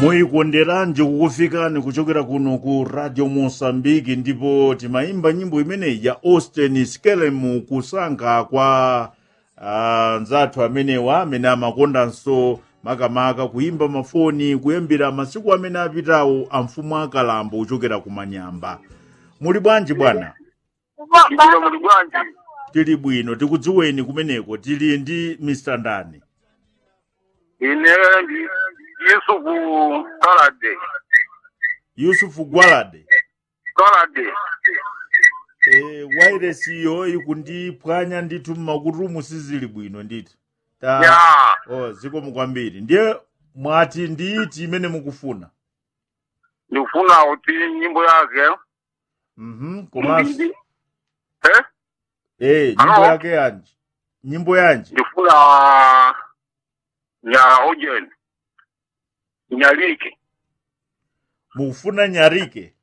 muyikonderanji kukufikani kuchokera kuno ku radio mosambiki ndipo timayimba nyimbo imeneyi ya austin skelemu kusankha kwa uh, nzathu amenewa amene amakondanso makamaka kuyimba mafoni kuyambira masiku amene apitawo a mfumu akalambo kuchokera ku manyamba muli bwanji bwana Ndilo muli bwanji tili bwino tikudziweni kumeneko tili ndi mr ndani ine ndi Yusufu Kalade yusufu gwalade Kalade e, wairesiyo ikundiphwanya ndithu mmakutumu sizili bwino ndithu ta ya oh, zikomo kwambiri ndiye mwati ndi iti imene mukufuna ndikufuna kuti nyimbo yake mhm komanso eh eh nyimbo Hello? yake yanji nyimbo yanji ndikufuna ya Ojen Nyalike mukufuna nyarike